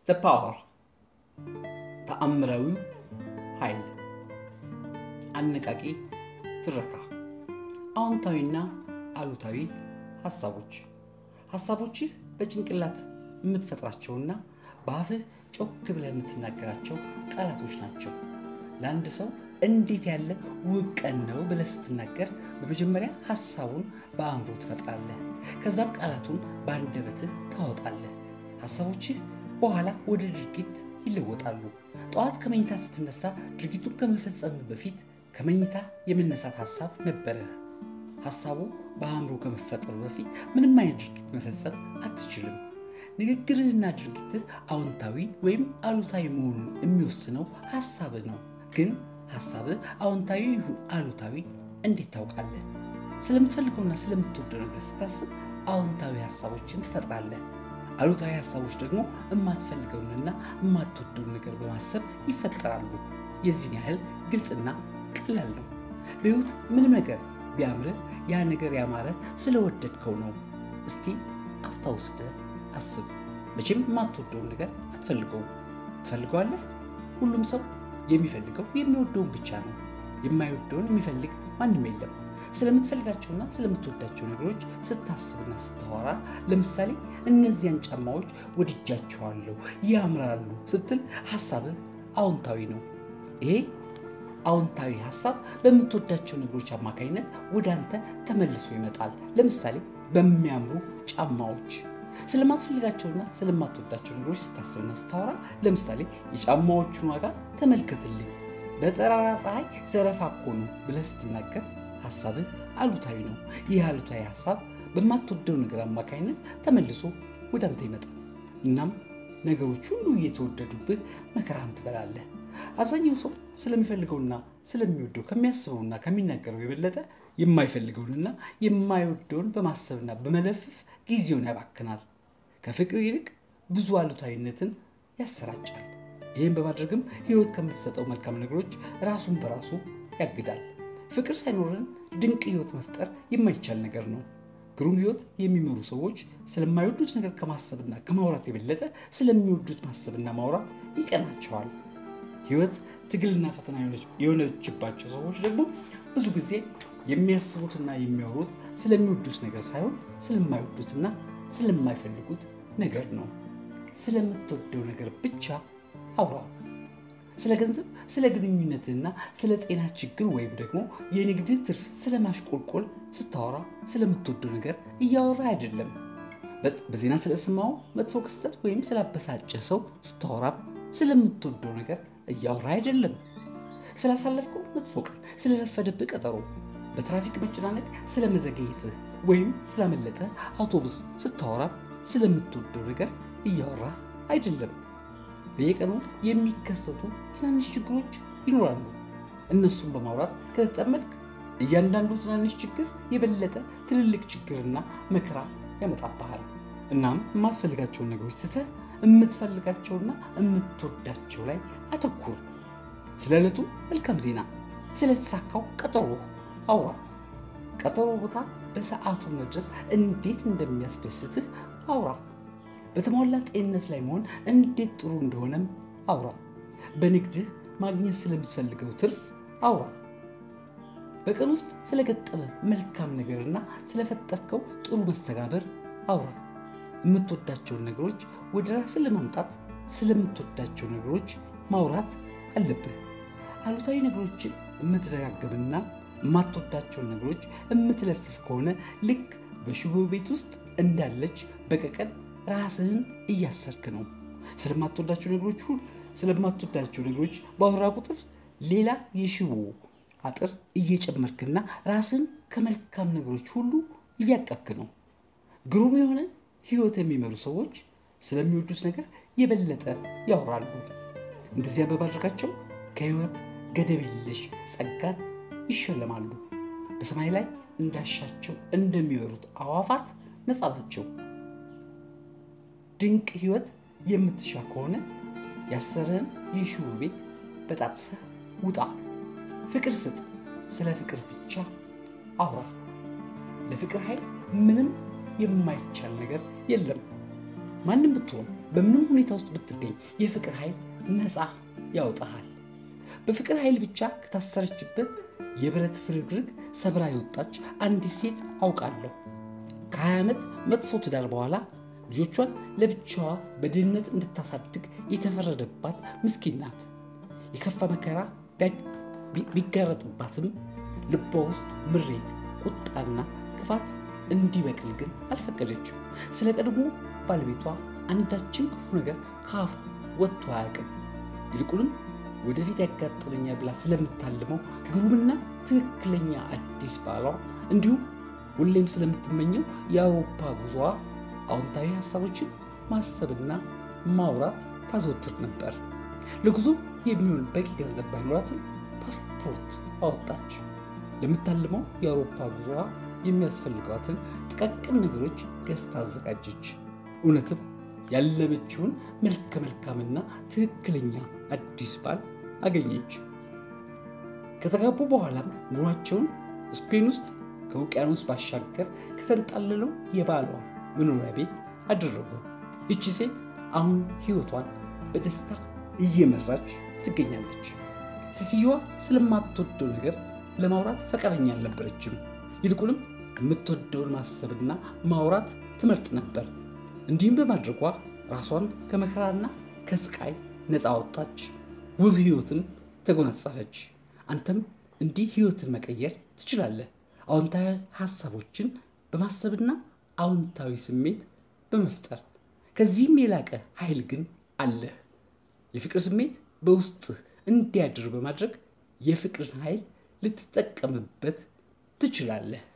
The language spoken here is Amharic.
ዘ ፓወር ተአምራዊው ኃይል አነቃቂ ትረካ አዎንታዊና አሉታዊ ሀሳቦች ሀሳቦችህ በጭንቅላት የምትፈጥራቸውና በአፍህ ጮክ ብለህ የምትናገራቸው ቃላቶች ናቸው። ለአንድ ሰው እንዴት ያለ ውብ ቀን ነው ብለህ ስትናገር በመጀመሪያ ሀሳቡን በአእምሮ ትፈጥራለህ። ከዛም ቃላቱን በአንደበትህ ታወጣለህ። ሀሳቦችህ በኋላ ወደ ድርጊት ይለወጣሉ። ጠዋት ከመኝታ ስትነሳ ድርጊቱን ከመፈጸም በፊት ከመኝታ የመነሳት ሀሳብ ነበረህ። ሀሳቡ በአእምሮ ከመፈጠሩ በፊት ምንም አይነት ድርጊት መፈጸም አትችልም። ንግግርህና ድርጊትህ አዎንታዊ ወይም አሉታዊ መሆኑን የሚወስነው ሀሳብህ ነው። ግን ሀሳብህ አዎንታዊ ይሁን አሉታዊ እንዴት ታውቃለህ? ስለምትፈልገውና ስለምትወደው ነገር ስታስብ አዎንታዊ ሀሳቦችን ትፈጥራለህ። አሉታዊ ሀሳቦች ደግሞ የማትፈልገውንና የማትወደውን ነገር በማሰብ ይፈጠራሉ። የዚህን ያህል ግልጽና ቀላል ነው። በሕይወት ምንም ነገር ቢያምርህ ያ ነገር ያማረ ስለወደድከው ነው። እስቲ አፍታ ወስደህ አስብ። መቼም የማትወደውን ነገር አትፈልገውም። ትፈልገዋለህ? ሁሉም ሰው የሚፈልገው የሚወደውን ብቻ ነው። የማይወደውን የሚፈልግ ማንም የለም። ስለምትፈልጋቸውና ስለምትወዳቸው ነገሮች ስታስብና ስታወራ፣ ለምሳሌ እነዚያን ጫማዎች ወድጃቸዋለሁ፣ ያምራሉ ስትል ሀሳብህ አዎንታዊ ነው። ይሄ አዎንታዊ ሀሳብ በምትወዳቸው ነገሮች አማካኝነት ወደ አንተ ተመልሶ ይመጣል። ለምሳሌ በሚያምሩ ጫማዎች። ስለማትፈልጋቸውና ስለማትወዳቸው ነገሮች ስታስብና ስታወራ፣ ለምሳሌ የጫማዎቹን ዋጋ ተመልከትልኝ፣ በጠራራ ፀሐይ ዘረፋ እኮ ነው ብለህ ስትናገር ሀሳብህ አሉታዊ ነው። ይህ አሉታዊ ሀሳብ በማትወደው ነገር አማካኝነት ተመልሶ ወደ አንተ ይመጣል። እናም ነገሮች ሁሉ እየተወደዱብህ መከራን ትበላለህ። አብዛኛው ሰው ስለሚፈልገውና ስለሚወደው ከሚያስበውና ከሚናገረው የበለጠ የማይፈልገውንና የማይወደውን በማሰብና በመለፍፍ ጊዜውን ያባክናል። ከፍቅር ይልቅ ብዙ አሉታዊነትን ያሰራጫል። ይህም በማድረግም ሕይወት ከምትሰጠው መልካም ነገሮች ራሱን በራሱ ያግዳል። ፍቅር ሳይኖረን ድንቅ ሕይወት መፍጠር የማይቻል ነገር ነው። ግሩም ሕይወት የሚመሩ ሰዎች ስለማይወዱት ነገር ከማሰብና ከማውራት የበለጠ ስለሚወዱት ማሰብና ማውራት ይቀናቸዋል። ሕይወት ትግልና ፈተና የሆነችባቸው ሰዎች ደግሞ ብዙ ጊዜ የሚያስቡትና የሚያወሩት ስለሚወዱት ነገር ሳይሆን ስለማይወዱትና ስለማይፈልጉት ነገር ነው። ስለምትወደው ነገር ብቻ አውራ። ስለ ገንዘብ፣ ስለ ግንኙነትና ስለ ጤና ችግር ወይም ደግሞ የንግድ ትርፍ ስለ ማሽቆልቆል ስታወራ ስለምትወደው ነገር እያወራ አይደለም። በዜና ስለሰማው መጥፎ ክስተት ወይም ስላበሳጨ ሰው ስታወራም ስለምትወደው ነገር እያወራ አይደለም። ስላሳለፍከው መጥፎ ቀን፣ ስለረፈደብህ ቀጠሮ፣ በትራፊክ መጨናነቅ ስለመዘገየትህ ወይም ስላመለጠ አውቶቡስ ስታወራ ስለምትወደው ነገር እያወራ አይደለም። በየቀኑ የሚከሰቱ ትናንሽ ችግሮች ይኖራሉ። እነሱን በማውራት ከተጠመድክ እያንዳንዱ ትናንሽ ችግር የበለጠ ትልልቅ ችግርና መከራ ያመጣብሃል። እናም የማትፈልጋቸውን ነገሮች ትተህ የምትፈልጋቸውና የምትወዳቸው ላይ አተኩር። ስለ ዕለቱ መልካም ዜና፣ ስለተሳካው ቀጠሮ አውራ። ቀጠሮ ቦታ በሰዓቱ መድረስ እንዴት እንደሚያስደስትህ አውራ። በተሟላ ጤንነት ላይ መሆን እንዴት ጥሩ እንደሆነም አውራ። በንግድህ ማግኘት ስለምትፈልገው ትርፍ አውራ። በቀን ውስጥ ስለገጠመ መልካም ነገርና ስለፈጠርከው ጥሩ መስተጋበር አውራ። የምትወዳቸውን ነገሮች ወደ ራስን ለማምጣት ስለምትወዳቸው ነገሮች ማውራት አለብህ። አሉታዊ ነገሮችን የምትደጋግምና የማትወዳቸውን ነገሮች የምትለፍፍ ከሆነ ልክ በሽቦ ቤት ውስጥ እንዳለች በቀቀን ራስህን እያሰርክ ነው። ስለማትወዳቸው ነገሮች ሁሉ ስለማትወዳቸው ነገሮች ባወራ ቁጥር ሌላ የሽቦ አጥር እየጨመርክና ራስን ከመልካም ነገሮች ሁሉ እያቀብክ ነው። ግሩም የሆነ ሕይወት የሚመሩ ሰዎች ስለሚወዱት ነገር የበለጠ ያወራሉ። እንደዚያ በማድረጋቸው ከሕይወት ገደብ የለሽ ጸጋን ይሸለማሉ። በሰማይ ላይ እንዳሻቸው እንደሚበሩት አዋፋት ነፃ ናቸው። ድንቅ ሕይወት የምትሻ ከሆነ ያሰረን የሽቦ ቤት በጣጥሰህ ውጣ። ፍቅር ስጥ። ስለ ፍቅር ብቻ አውራ። ለፍቅር ኃይል ምንም የማይቻል ነገር የለም። ማንም ብትሆን በምንም ሁኔታ ውስጥ ብትገኝ የፍቅር ኃይል ነፃ ያወጣሃል። በፍቅር ኃይል ብቻ ከታሰረችበት የብረት ፍርግርግ ሰብራ የወጣች አንዲት ሴት አውቃለሁ። ከ20 ዓመት መጥፎ ትዳር በኋላ ልጆቿን ለብቻዋ በድህነት እንድታሳድግ የተፈረደባት ምስኪን ናት። የከፋ መከራ ቢጋረጥባትም ልቧ ውስጥ ምሬት፣ ቁጣና ክፋት እንዲበቅል ግን አልፈቀደችም። ስለ ቀድሞ ባለቤቷ አንዳችን ክፉ ነገር ከአፏ ወጥቶ አያውቅም። ይልቁንም ወደፊት ያጋጥመኛል ብላ ስለምታልመው ግሩምና ትክክለኛ አዲስ ባሏ እንዲሁም ሁሌም ስለምትመኘው የአውሮፓ ጉዞዋ አዎንታዊ ሀሳቦችን ማሰብና ማውራት ታዘወትር ነበር። ለጉዞ የሚሆን በቂ ገንዘብ ባይኖራትም ፓስፖርት አወጣች። ለምታልመው የአውሮፓ ጉዞዋ የሚያስፈልጓትን ጥቃቅን ነገሮች ገዝታ አዘጋጀች። እውነትም ያለመችውን መልከ መልካምና ትክክለኛ አዲስ ባል አገኘች። ከተጋቡ በኋላም ኑሯቸውን ስፔን ውስጥ ከውቅያኖስ ባሻገር ከተንጣለለው የባሏ መኖሪያ ቤት አደረጉ። ይቺ ሴት አሁን ሕይወቷን በደስታ እየመራች ትገኛለች። ሴትየዋ ስለማትወደው ነገር ለማውራት ፈቃደኛ አልነበረችም። ይልቁንም የምትወደውን ማሰብና ማውራት ትመርጥ ነበር። እንዲህም በማድረጓ ራሷን ከመከራና ከስቃይ ነፃ ወጣች፣ ውብ ሕይወትን ተጎናጸፈች። አንተም እንዲህ ሕይወትን መቀየር ትችላለህ። አዎንታዊ ሐሳቦችን በማሰብና አዎንታዊ ስሜት በመፍጠር ከዚህም የላቀ ኃይል ግን አለህ። የፍቅር ስሜት በውስጥህ እንዲያድር በማድረግ የፍቅርን ኃይል ልትጠቀምበት ትችላለህ።